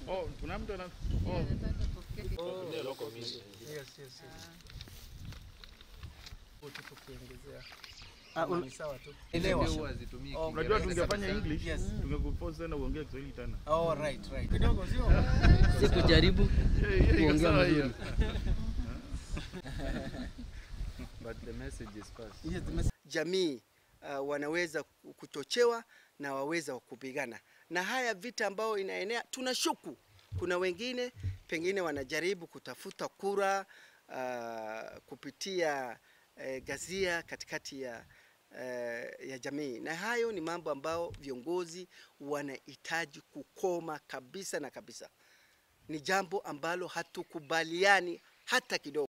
Oh, kuna mtu ana oh, Yes, yes, yes. Wote tukiongezea. Ah, un- Ni sawa tu. Elewa. Oh, unajua tungefanya English, Yes. tungekuforce tena uongee Kiswahili tena. Oh, right, right. Kidogo sio? Si kujaribu Yeah, yeah, iko kuongea sawa mzuri. hiyo. But the message is passed. Yes, the message- jamii uh, wanaweza kuchochewa na waweza kupigana na haya vita ambayo inaenea. Tunashuku kuna wengine pengine wanajaribu kutafuta kura uh, kupitia uh, gazia katikati ya uh, ya jamii, na hayo ni mambo ambayo viongozi wanahitaji kukoma kabisa na kabisa. Ni jambo ambalo hatukubaliani hata kidogo.